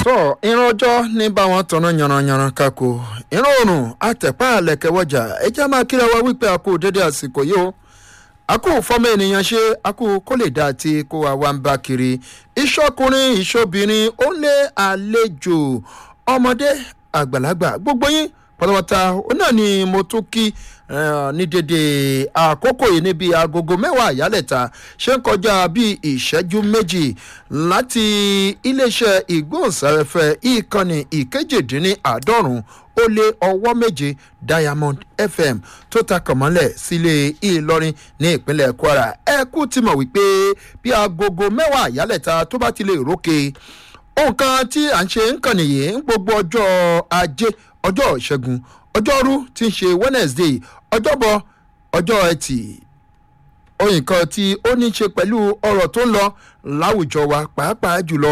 tó ìran ọjọ́ ní bá wọn tanná yanranyanran kako ìran oòrùn àtẹ̀pá àlẹ̀kẹ̀wọ̀jà ẹjẹ́ máa kíra wa wípé a kú dédé àsìkò yìí o a kú fọ́mọ ènìyàn ṣe a kú kó lè dá àti kó wa wá ń bá kiri ìṣọkùnrin ìṣobìnrin ó lé àlejò ọmọdé àgbàlagbà gbogbo yín pátápátá ó náà ni mo tún kí ní dédé àkókò yìí níbi agogo mẹ́wàá àyálẹ̀ta ṣe ń kọjá bíi ìṣẹ́jú méjì láti iléeṣẹ́ ìgbóhùnsáfẹ́fẹ́ ìkànnì ìkejìdínláàádọ́rùn ó lé ọwọ́ méje diamond fm tó ta kànmọ́lẹ̀ sílé ìlọrin ní ìpínlẹ̀ kwara ẹ kú ti mọ̀ wípé bí agogo mẹ́wàá àyálẹ̀ta tó bá ti lè rókè nǹkan tí à ń ṣe ń kàn nìyí ń gbogbo ọjọ́ ajé ọjọ́ ìṣẹ́gun ọjọ́rú tí ń ṣe wednesday ọjọ́bọ ọjọ́ ẹtì oyin kan tí ó ní ṣe pẹ̀lú ọ̀rọ̀ tó ń lọ láwùjọ wa pàápàá jùlọ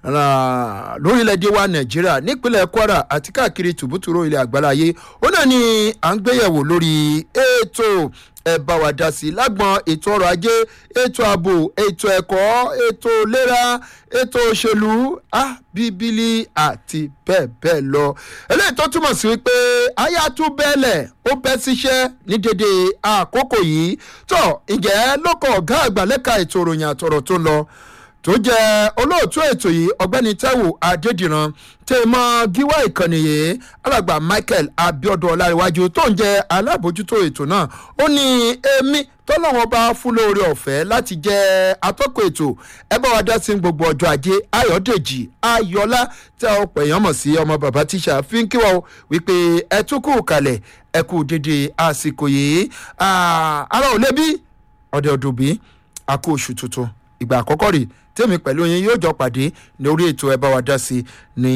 lórílẹ̀‐èdè wa nàìjíríà nípínlẹ̀ kwara àti káàkiri tùbútùrú ilẹ̀ àgbáláyé ó náà ni à ń gbéyẹ̀wò lórí ètò ẹ bá wa dá sí i lágbọn ètò ọrọ̀ ajé ètò ààbò ètò ẹ̀kọ́ ètò ìlera ètò òṣèlú ah bíbélì àti bẹ́ẹ̀ bẹ́ẹ̀ lọ. eléyìí tó túmọ̀ sí wípé aya tún bẹ́ẹ̀lẹ̀ ó bẹ́ síṣẹ́ ní dédé àkókò yìí tó ǹjẹ́ lóko ọ̀gá àgbà lẹ́ka ètò ìròyìn àtọ̀rọ̀ tó lọ tó jẹ́ olóòtú ètò yìí ọ̀gbẹ́ni taiwo adédìran tèmọ gíwá ìkànnì yìí alàgbà michael abiodun ọláríwájú tó ń jẹ alábòjútó ètò náà ó ní èmi tọ́lọ́wọ́n bá fún lóore ọ̀fẹ́ láti jẹ́ atọ́kọ̀ ètò ẹ bá wa dá sí gbogbo ọjọ́ ajé ayọ̀dèjì ayọ̀lá tí a pè yàn mọ̀ sí ọmọ bàbá tíṣà fi ń kíwọ́ wípé ẹ tún kú kalẹ̀ ẹ kú dédé àsìkò yìí ara ò lébi ọ̀dẹ̀ ọ̀dùnbí a kú oṣù tuntun ìgbà àkọ́kọ́ rèé tèmi pẹ̀lú yín yóò jọ pàdé ní orí ètò ẹ bá wa dá sí ní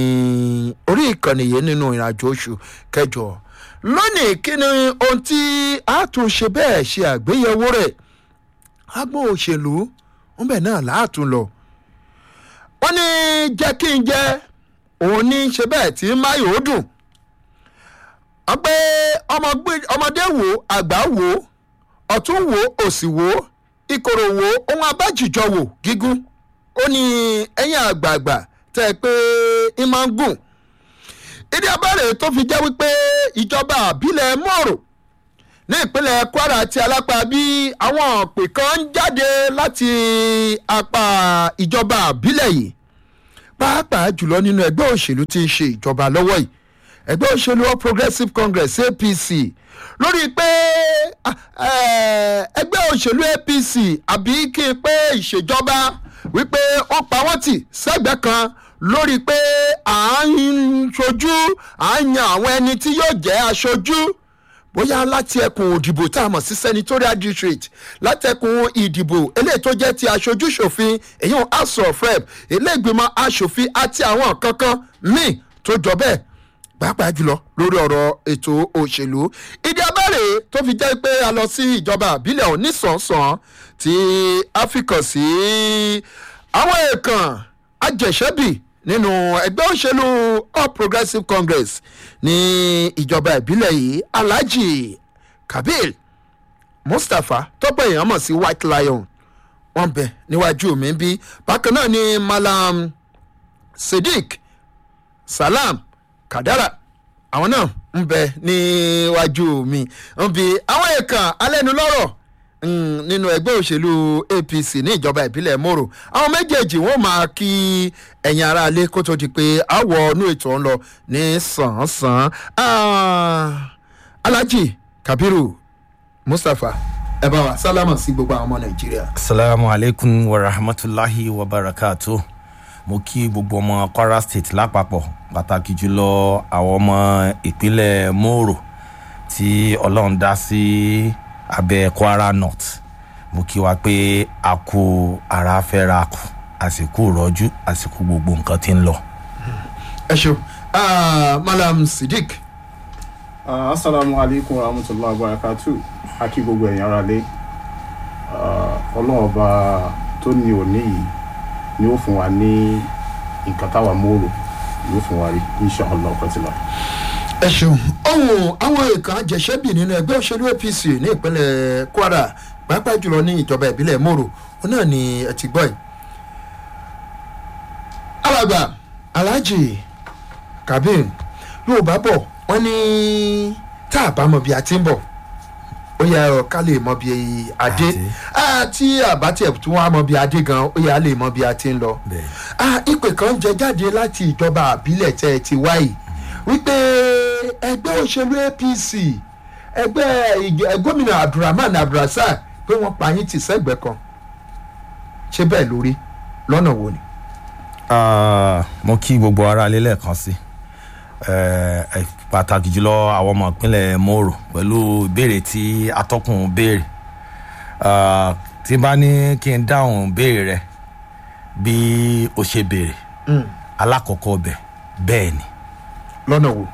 orí ìkànnì yìí nínú ìrìnàjò oṣù kẹjọ lónìí kí ni ohun tí a tún ṣe bẹ́ẹ̀ ṣe àgbéyẹ̀wò rẹ̀ agbóhùn òṣèlú ń bẹ̀ náà láàtún lọ. wọ́n ní jẹ́ kí n jẹ́ òun ní ṣe bẹ́ẹ̀ tí máyò ó dùn. wọ́n pé ọmọdé wo àgbà wo ọ̀tún wo òsì wo ìkorò wo ohun abájìjọ wò gígùn ó ní ẹ̀yìn àgbààgbà tẹ́ ẹ pé ń máa ń gùn ìdí abẹ́rẹ́ tó fi jẹ́ wípé ìjọba àbílẹ̀ mọ́rò ní ìpínlẹ̀ kwara àti alápá bí àwọn òpè kan ń jáde láti apá ìjọba àbílẹ̀ yìí pàápàá jùlọ nínú ẹgbẹ́ òṣèlú tí ń ṣe ìjọba lọ́wọ́ yìí ẹgbẹ́ òṣèlú all progressives congress apc lórí pé ẹgbẹ́ òṣèlú apc àbí kí n pé ìṣèjọba wípé ó pa wọ́n tì sẹ́gbẹ́ kan lórí pé à ń ṣojú à ń yan àwọn ẹni tí yóò jẹ́ aṣojú bóyá láti ẹkùn òdìbò tá a mọ̀ sí senatorial district látẹkùn ìdìbò eléyìí tó jẹ́ ti aṣojú ṣòfin èyí ò house of rep eléègbìmọ̀ aṣòfin àti àwọn kankan míì tó jọ bẹ́ẹ̀ pàápàá jùlọ lórí ọ̀rọ̀ ètò òṣèlú ìdí abẹ́rẹ́ tó fi jẹ́ pé a lọ sí ìjọba àbílẹ̀ onísànsàn tí a fi kàn sí àwọn èèkàn ajẹ̀ṣẹ́bì nínú ẹgbẹ́ òṣèlú all progressives congress ní ìjọba ìbílẹ̀ yìí alhaji kabir mustapha tọ́pọ̀ èèyàn mọ̀ sí white lion wọ́n bẹ̀ níwájú mi bí bákan náà ni malam sadiq salam kadara àwọn náà ń bẹ níwájú mi ń bi àwọn èèkàn alẹ́nulọ́rọ̀ nínú ẹgbẹ́ òṣèlú apc ní ìjọba ìbílẹ̀ moro àwọn méjèèjì wọn máa kí ẹ̀yin ara alẹ́ kó tó di pé àwọ̀ inú ètò ń lọ ní sàn-án alhaji kabiru mustapha ẹ bá wa sálámà sí gbogbo àwọn ọmọ nàìjíríà. asalaamu alaykum wa rahmatulahi wa barakatu mo kí gbogbo ọmọ kwara state lápapọ̀ pàtàkì jùlọ àwọn ọmọ ìpínlẹ̀ moro tí ọlọ́run dá sí abẹ́ kwara north mo kí wa pé a kú ara fẹ́ra kù àsìkò rọ́jú àsìkò gbogbo nǹkan tí ń lọ. ẹ ṣeun malam sidik. Uh, asalaamu alaykum wa rahmatulahi wa barakatu akí gbogbo ẹ̀yàn ara lé ọlọ́run ọba tó ní òní yìí ni ó fún wa ní nǹkan táwa mòrò ni ó fún wa rí inṣàlá ọ̀kọ̀tìlá. ẹ ṣeun ohun àwọn èèkàn àjẹsẹ́bì nínú ẹgbẹ́ òṣèlú apc ní ìpínlẹ̀ kwara pàápàá jùlọ ní ìjọba ìbílẹ̀ mòrò ó náà ni ẹ ti gbọ́ yìí. alàgbà alhaji kabir yorùbá bọ̀ wọ́n ní tá a bá mọ bí a ti ń bọ̀ ó yẹ ọ ká lè mọ bí adé Adé. àti àbátẹ̀ tí wọ́n á mọ bí adé gan ó yẹ á lè mọ bí a ti ń lọ. bẹ́ẹ̀ Ah, ìpè kan jẹ jáde láti ìjọba àbílẹ̀ tẹ́ ẹ ti wáyé wípé ẹgbẹ́ òṣèlú apc ẹgbẹ́ ìjọ- gómìnà abdulrahman abdulrasaq pé wọ́n pa yín tì sẹ́gbẹ̀ẹ́ kan ṣé bẹ́ẹ̀ lórí lọ́nà wo ni. Ah, mo kí gbogbo ara lé lẹ́ẹ̀kan sí Eh, eh, pàtàkì jùlọ àwọn ọmọ ìpínlẹ̀ moro pẹ̀lú ìbéèrè tí atọ́kùn béèrè Ah, tí n bá ní kí n dáhùn béèrè rẹ bí o ṣe béèrè Mm, alákọ̀ọ́kọ́ bẹ̀ bẹ́ẹ̀ ni lọ́nà wo.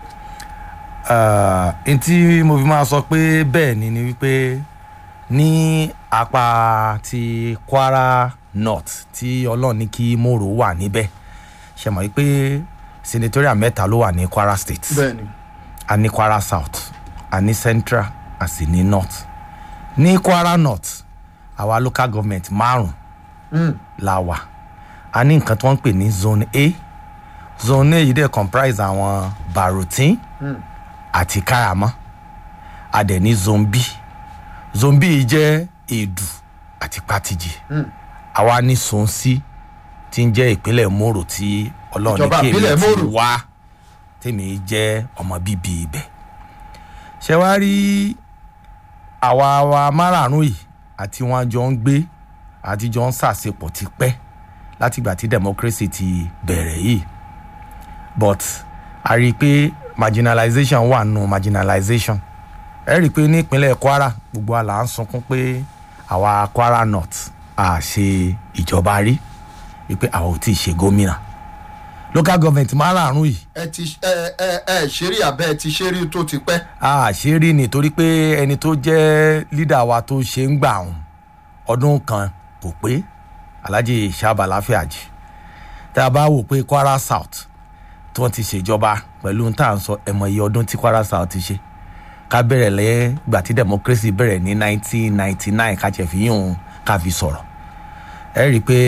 Ah, n tí mo fi máa sọ pé bẹ́ẹ̀ ni ni wípé ní apá ti kwara north tí ọlọ́run ní kí moro wà níbẹ̀ ṣe mọ̀ wípé senatorial mẹ́ta ló wà ní kwara state bẹ́ẹ̀ni. a ní kwara south a ní central a sì ní north ní kwara north àwa local government márùn Mm, la wà a ní nǹkan tí wọ́n ń pè ní zone a zone a yìí dẹ̀ comprise àwọn barotin mm, àti káràmọ́ a dẹ̀ ní zone b zone b yìí jẹ́ èdù àti pátìjì mm. àwa ní zone c tí ń jẹ́ ìpínlẹ̀ moro tí ọlọ́run ní Ìjọba kí ìbílẹ̀ èmi ti Moro. wá tèmi jẹ́ ọmọ bíbí ibẹ̀ ṣé wàá rí àwa wa márààrún yìí àti wọn jọ ń gbé àti jọ ń ṣàṣepọ̀ tipẹ́ látìgbà tí democracy ti bẹ̀rẹ̀ yìí but a rí i pé marginalization wà nù marginalization ẹ rí i pé ní ìpínlẹ̀ kwara gbogbo àlà ń sunkún pé àwa kwara north a ṣe ìjọba rí wípé àwa ò tí ì ṣe gómìnà local government márààrún yìí ẹ ti ẹ ẹ ẹ ṣeré abẹ́ ẹ ti ṣeré tó ti pẹ́. a ṣe rí ni torí pé ẹni tó jẹ́ lídà wa tó ṣe ń gbà ọ̀hún ọdún kan kò pé alhaji sábà láfíàjì tá a bá wò pé kwara south tí wọ́n ti ṣèjọba pẹ̀lú tá à ń sọ ẹ̀mọ iye ọdún tí kwara south ti ṣe ká bẹ̀rẹ̀ lẹ́yìn ìgbà tí democracy bẹ̀rẹ̀ ní 1999 ká jẹ́ fi yún ká fi sọ̀rọ̀ ẹ rí i pé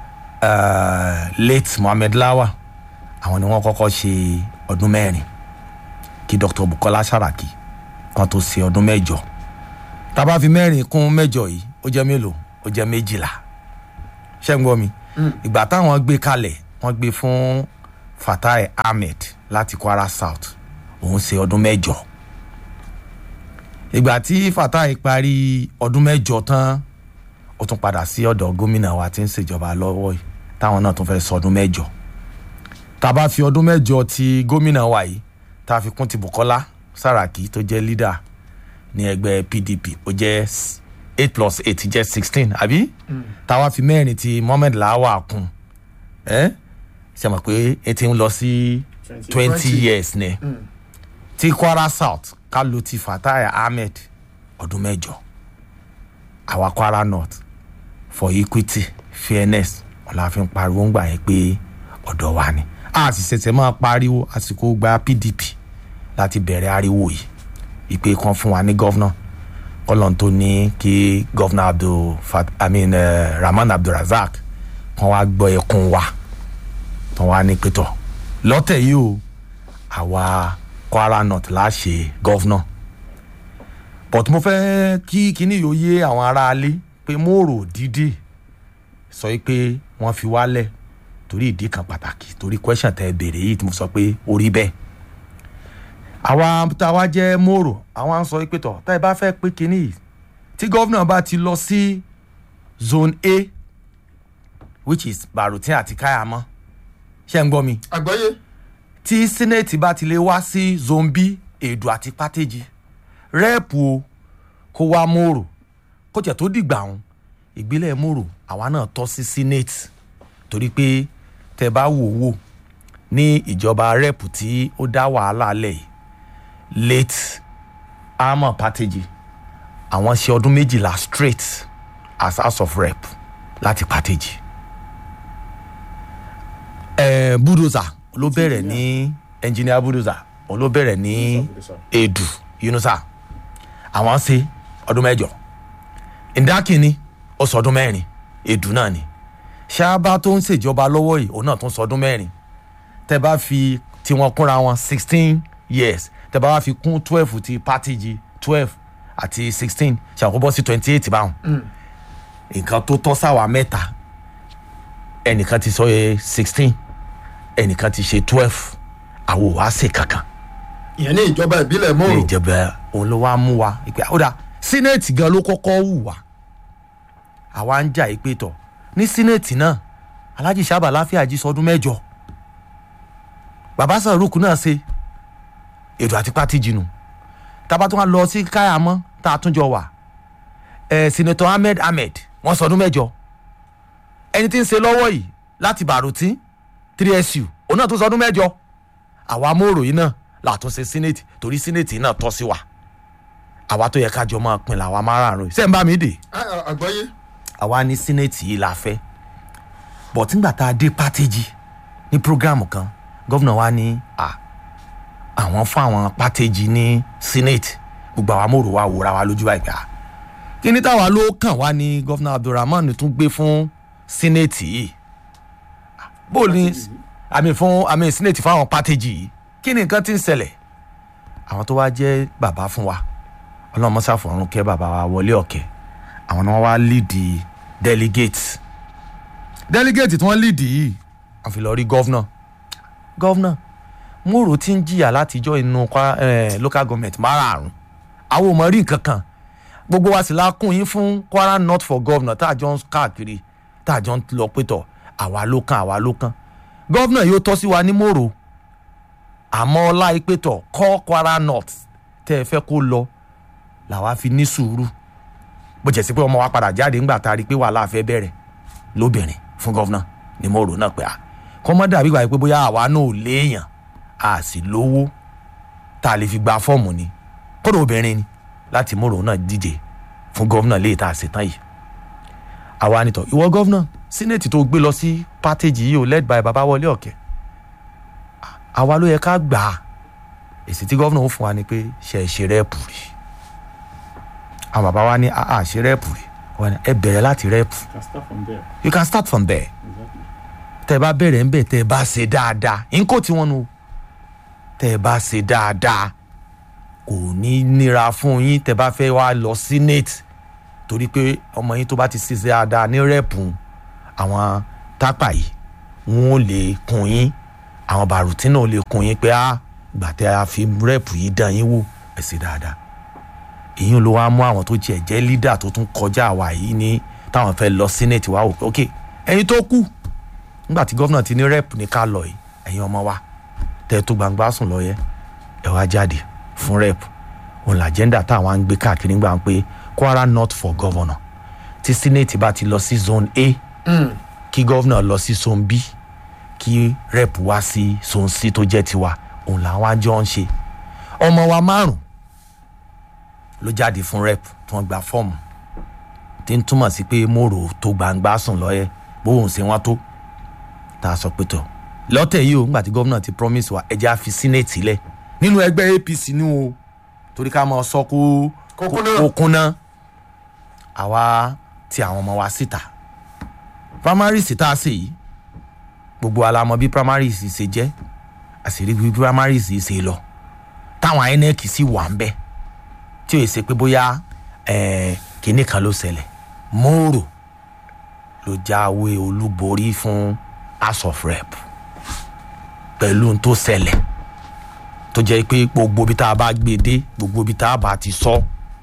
eh, late mohammed lawa àwọn ni wọ́n kọ́kọ́ ṣe ọdún mẹ́rin kí dr bukola saraki kan tó ṣe ọdún mẹ́jọ tá a bá fi mẹ́rin kún mẹ́jọ yìí ó jẹ́ mélòó ó jẹ́ méjìlá ṣé ń gbọ́ mi ìgbà táwọn gbé kalẹ̀ wọ́n gbé fún fatai ahmed láti kwara south òun ṣe ọdún mẹ́jọ ìgbà tí fatai parí ọdún mẹ́jọ tán ó tún padà sí ọ̀dọ̀ gómìnà wa tí ń ṣèjọba lọ́wọ́ yìí táwọn náà tún fẹ́ sọ ọdún mẹ́jọ tá a bá fi ọdún mẹ́jọ ti gómìnà wa yìí tá a fi kún ti bukola saraki tó jẹ́ leader ní ẹgbẹ́ pdp ó jẹ́ s- eight plus eight jẹ́ sixteen àbí tá a wá fi mẹ́rin ti mohammed lawa kún ẹ́ ṣe mọ̀ pé e ti ń lọ sí twenty years ni ti kwara south ká ló ti fatai ahmed ọdún mẹ́jọ àwa kwara north for equity fairness ọ̀la fi ń pariwo ń gbà yẹn pé ọ̀dọ̀ wa ni a sì ṣẹ̀ṣẹ̀ máa pariwo àsìkò gba pdp láti bẹ̀rẹ̀ ariwo yìí ìpè kan fún wa ní gọ́vnà kọ́lọ́n tó ní kí gọ́vnà abdul fat i mean uh, rahman abdulrasaq kan wá gbọ́ ẹkún wa tán wá ní pétọ́ lọ́tẹ̀ yìí o àwa kwara north láṣẹ gọ́vnà but mo fẹ́ kí kinní yóò yé àwọn aráalé pé mo rò dídì sọ pé wọ́n fi wálẹ̀ torí ìdí kan pàtàkì torí question tẹ béèrè yìí tí mo sọ pé ó rí bẹ́ẹ̀ àwa tá a wá jẹ́ mòrò àwọn à ń sọ pé tọ̀ tá ẹ bá fẹ́ pé kinní yìí tí gómìnà bá ti lọ sí zone a which is barotin àti kayamọ ṣé ń gbọ́ mi àgbáyé tí senate bá ti lè wá sí zone b èdò àti pátéjì rẹ́ẹ̀pù o kó wá mòrò kó tiẹ̀ tó dìgbà ọ̀hún ìgbélẹ̀ mòrò àwa náà tọ́ sí senate torí pé tẹ bá wò wò ní ìjọba rẹ́ẹ̀pù tí ó dá wàhálà lẹ̀ yìí late armor pátéjì àwọn ṣe ọdún méjìlá straight as house of rep láti pátéjì ẹ bulldozer ló bẹ̀rẹ̀ ní engineer bulldozer òun ló bẹ̀rẹ̀ ní edu yunusa àwọn ṣe ọdún mẹ́jọ ndakini ó sọ ọdún mẹ́rin edu náà ni ṣáàbà tó ń ṣèjọba lọ́wọ́ yìí òun náà tún sọ ọdún mẹ́rin tẹ bá fi tiwọn kúnra wọn sixteen years tẹ bá wá fi kún twelve ti pátìjì twelve àti sixteen ṣàkóbọ́ sí twenty eight báwọn nǹkan tó tọ́ sáwà mẹ́ta ẹnìkan ti sọ yẹ sixteen ẹnìkan ti ṣe twelve àwọn ò wá ṣe kankan ìyẹn ní ìjọba ìbílẹ̀ ní mọ́rò ìjọba òun ló wá mú wa ìpè àkódà sínéètì gan ló kọ́kọ́ wù wá àwa ń jà ìpè tọ̀ ní sínéètì náà alhaji sábà láfíàjì sọdún mẹ́jọ bàbá sàrúkú náà ṣe èdò àti pátìjì nù tábà tó wá lọ sí káyàmọ́ tá a tún jọ wà ẹ̀ sinetọ ahmed ahmed wọ́n sọdún mẹ́jọ ẹni tí ń ṣe lọ́wọ́ yìí láti bàrùtí three su òun náà tún sọdún mẹ́jọ àwa mòrò yìí náà làtúnṣe senate torí senate náà tọ́ sí wa àwa tó yẹ ká jọ máa pin làwa márààrún yìí sẹ́ńbà mi dè àgbọ́yé àwa ní senate yìí la fẹ́ bọ̀ tígbà tá a dé pátéjì ní program kan gọ́vnà wa ní à àwọn fún àwọn pátéjì ní senate gbogbo àwa mòrò wa wòra wa lójú báyìí pé à kí ni táwa ló kàn wá ní gọ́vnà abdulrahman tún gbé fún senate yìí bó ní àmì fún àmì senate fún àwọn pátéjì yìí kí ni nǹkan ti ń ṣẹlẹ̀ àwọn tó wá jẹ́ bàbá fún wa ọlọ́mọṣà fọ̀run kẹ́ bàbá wa wọlé ọ̀kẹ́ àwọn náà wá líìdì delegate delegate tí wọ́n líìdì yìí wọ́n fi lọ rí gọ́vnà gọ́vnà mòrò tí ń jìyà látijọ́ inú Kwara, eh, local government márààrún àwọn ò mọ̀ rí nǹkan kan gbogbo wa sì la kún yín fún Kwara North for governor tá a jọ ń káàkiri tá a jọ ń lọ pétọ̀ àwa ló kàn àwa ló kàn gọ́vnà yóò tọ́ sí wa ní mòrò àmọ́ ọlá ìpẹ́tọ̀ kọ́ Kwara North tẹ́ ẹ fẹ́ kó lọ làwa fi ní sùúrù bó jẹ́ sí pé ọmọ wa padà jáde ńgbà tá a rí i pé wàhálà fẹ́ bẹ̀rẹ̀ lóbìnrin fún gọ́vnà ni mo rò náà pé à kọ́mọ́ dàbí gbà pé bóyá àwa náà ò léèyàn a sì lówó tá a lè fi gba fọ́ọ̀mù ni kódà obìnrin ni láti mo rò náà díje fún gọ́vnà léè tá a ṣe tán yìí àwa nìtọ̀ ìwọ gọ́vnà sínẹ́ẹ̀tì tó gbé lọ sí pátẹ́jì yìí ò led by babawọlé ọ̀kẹ́ àwa ló yẹ ká gbà á èsì tí gọ́vnà ó fún wa ni pé ṣe é ṣe rẹ́ẹ̀pù rí àwọn bàbá wa ní àà ṣe rẹ́ẹ̀pù rí wọn ni ẹ bẹ̀rẹ̀ láti rẹ́ẹ̀pù can start from there you can start from there exactly tẹ́ ẹ bá bẹ̀rẹ̀ ńbẹ̀ tẹ́ ẹ bá ṣe dáadáa nǹkó tí wọ́n nu tẹ́ ẹ bá ṣe dáadáa kò ní nira fún yín tẹ́ ẹ bá fẹ́ wá lọ senate torí pé ọmọ yín tó bá ti ṣe dáadáa ní rẹ́ẹ̀pù àwọn tápà yìí wọn ò lè kún yín àwọn bàrùtí náà ò lè kún yín pé á gbà tẹ́ a fi rẹ́ẹ̀pù yìí dán yín wò ẹ ṣe dáadáa èyí ló wá mú àwọn tó tiẹ̀ jẹ́ leader tó tún kọjá àwa yìí ní táwọn fẹ́ lọ senate wá wò pé ok ẹ̀yin tó kù nígbà tí gómìnà ti ní rep ní ká lọ yìí ẹ̀yin ọmọ wa tẹ́ ẹ tó gbangba sùn lọ yẹ ẹ wá jáde fún rep òun làjẹ́ndà táwọn á ń gbé káàkiri gbà ń pé Kwara North for governor tí senate bá ti lọ sí zone A kí gómìnà lọ sí zone B kí rep wá sí zone C tó jẹ́ tiwa òun làwọn àjọ ń ṣe ọmọ wa márùn ló jáde fún rep tí wọ́n gba fọ́ọ̀mù tí ń túmọ̀ sí pé mòrò tó gbangba sùn lọ́yẹ bóun ṣe wọ́n tó tá a sọ pé tọ̀ lọ́tẹ̀ yìí o nígbà tí gómìnà ti promise wa ẹjẹ́ á fi senate sílẹ̀ nínú ẹgbẹ́ APC ní o torí ká máa sọ kó Kó kúnná. kó kúnná àwa ti àwọn ọmọ wa síta primaries tá a ṣe yìí gbogbo wa la mọ̀ bí primaries ṣe jẹ́ àṣírí bí primaries ṣe lọ táwọn INEC sì wà ń bẹ̀ tí o yẹ ṣe pé bóyá eh, kinní kan ló ṣẹlẹ̀ mòrò ló jáwé olúborí fún house of rep pẹ̀lú ohun tó ṣẹlẹ̀ tó jẹ́ pé gbogbo ibi tá a bá gbé dé gbogbo ibi tá a bá ti sọ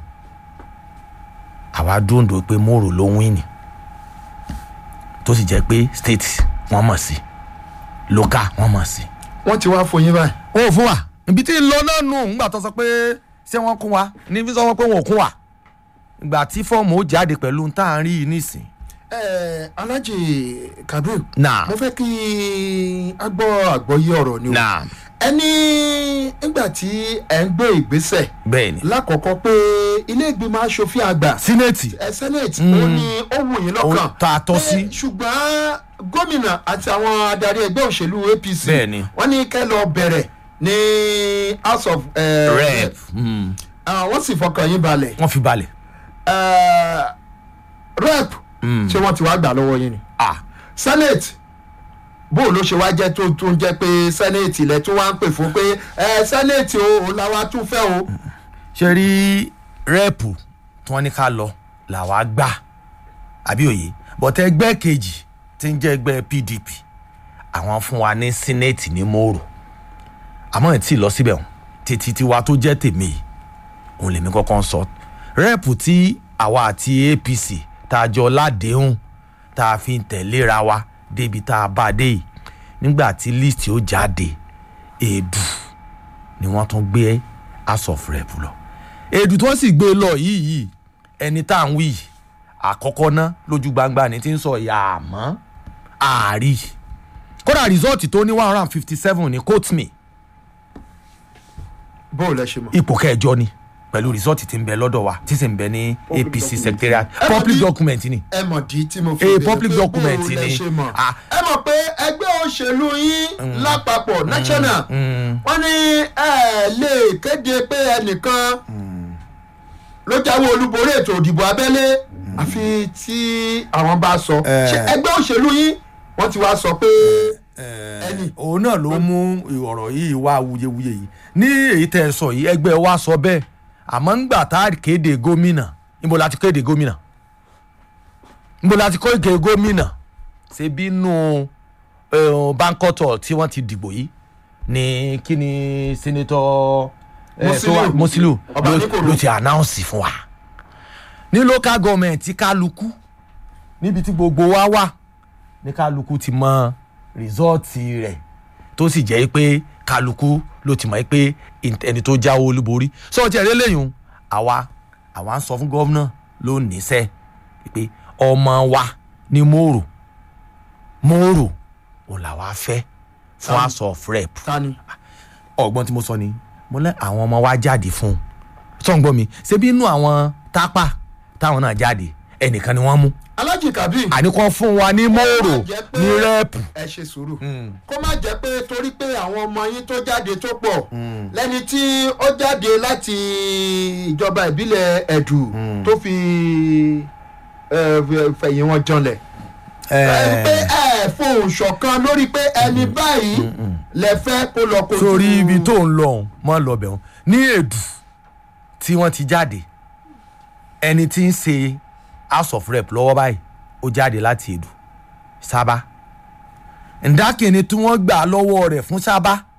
àwa dúndò pé mòrò ló win ni tó sì jẹ́ pé state wọ́n mọ̀ sí local wọ́n mọ̀ sí. wọ́n ti wá fún yín báyìí. ó fún wa ibi tí ń lọ náà nù ńgbà tó sọ pé ṣé wọ́n kún wa ní fi sọ wọ́n pé wọn ò kún wa ìgbà tí fọ́ọ̀mù ó jáde pẹ̀lú tá à ń rí yìí nísìn. ẹ alhaji kabir Naam. mo fẹ́ kí a gbọ́ àgbọ́yé ọ̀rọ̀ ni o Naam. ẹni nígbà tí ẹ ń gbé ìgbésẹ̀ bẹ́ẹ̀ ni lákọ̀ọ́kọ́ pé ilé ìgbìmọ̀ asòfin àgbà sínẹ́ẹ̀tì ẹ senate ó ní ó wù yín lọ́kàn Ó tá a tọ́ sí. Pé ṣùgbọ́n gómìnà àti àwọn adarí ẹgbẹ́ òṣèlú apc Bẹ́ẹ̀ ni. wọ́n ní kẹ́ lọ bẹ̀rẹ̀ ní house of eh, rep mm. Ah, wọ́n sì fọkàn yín balẹ̀ wọ́n fi balẹ̀ Eh, rep ṣé wọ́n ti wá gbà lọ́wọ́ yín ni ah senate bó ló ṣe wá jẹ́ tó tún jẹ́ pé sẹ́nẹ̀tì lẹ tún wá ń pè fún pé ẹ sẹ́nẹ̀tì o òun làwa tún fẹ́ o. ṣe rí rẹ́ẹ̀pù tí wọ́n ní ká lọ làwa gbà àbí òye bọ̀tẹ́ ẹgbẹ́ kejì tí ń jẹ́ ẹgbẹ́ pdp àwọn fún wa ní sínẹ́ẹ̀tì ní mòrò àmọ́ ẹ̀ tí ì lọ síbẹ̀ hàn títí tiwa tó jẹ́ tèmi yìí òun lèmi kọ́kọ́ ń sọ rẹ́ẹ̀pù tí àwa àti apc tá a jọ ládéhùn tá a fi ń tẹ̀léra wa débi tá a bá a dé yìí nígbà tí list ó jáde èèdù ni wọ́n tún gbé house of rep lọ èèdù tí wọ́n sì gbé lọ yìí yìí ẹni tá à ń wí yìí àkọ́kọ́ ná lójú gbangba ni ti ń sọ ìyá àmọ́ àárí kódà rìsọ́ọ̀tì tó ní one hundred and fifty seven ní quote me bó lẹ ṣe mọ̀. ipò kẹjọ ni pẹ̀lú rìsọ́ọ̀tì tí ń bẹ lọ́dọ̀ wa tí sì ń bẹ ní Public apc document. secretariat Ẹ mọ̀ public bí- document ni ẹ mọ̀ dí tí mo fi Eh, béèrè public pé document bó lẹ ni. ṣe mọ̀. Ah. ẹ mọ̀ pé ẹgbẹ́ òṣèlú yín lápapọ̀ national wọ́n ní ẹ lè kéde pé ẹnìkan ló jáwé olúborí ètò òdìbò abẹ́lé àfi tí àwọn bá sọ Eh. ṣé ẹgbẹ́ òṣèlú yín wọ́n ti wá sọ pé ẹni òun náà ló mú ọ̀rọ̀ yìí wá wuyewuye yìí ní èyí tẹ́ ẹ sọ yìí ẹgbẹ́ wa sọ bẹ́ẹ̀ àmọ́ ńgbà tá a kéde gómìnà níbo la ti kéde gómìnà níbo la ti kéde gómìnà ṣe bínú bánkọ́tọ̀ tí wọ́n ti dìbò yìí ní kí ni sẹ́nẹ́tọ̀ eh, tó wà- Musiliu. Musiliu Ọba ló- Níkòrò. ló ti announce fún wa ní local government tí kálukú níbi tí gbogbo wa wà ní kálukú ti mọ rìsọ́ọ̀tì rẹ̀ tó sì jẹ́ pé kálukú ló ti mọ̀ pé ẹni tó jáwé olúborí sọ́ọ̀tì ẹ̀rẹ́ lẹ́yìn àwa àwa ń sọ fún gómìnà ló níṣẹ́ pé ọmọ wa ní mòrò mòrò òun làwa fẹ́ fún house of rep tani ọgbọ́n tí mo sọ ni mo lẹ́ àwọn ọmọ wa jáde fún un sọ̀ǹgbọ́n mi ṣebí inú àwọn tápà táwọn náà jáde ẹnìkan ni wọ́n mú alájì kabir àní kan fún wa ní mòrò Ó má jẹ́ pé- ní rẹ́ẹ̀pù ẹ ṣe sùúrù kó má jẹ́ pé torí pé àwọn ọmọ yín tó jáde tó pọ̀ lẹ́ni tí ó jáde láti ìjọba ìbílẹ̀ ẹ̀dù tó fi eh, fẹ̀yìn wọn janlẹ̀ ẹ pé ẹ fohùn ṣọ̀kan lórí pé ẹni báyìí lẹ fẹ́ kó lọ kojú sórí ibi tó ń lọ ọ̀hún mọ́ lọ bẹ̀ wọ́n ní èdù tí wọ́n ti jáde ẹni tí ń ṣe house of rep lọ́wọ́ báyìí ó jáde láti èdù sábà ǹdákìnní tí wọ́n gbà lọ́wọ́ rẹ̀ fún sábà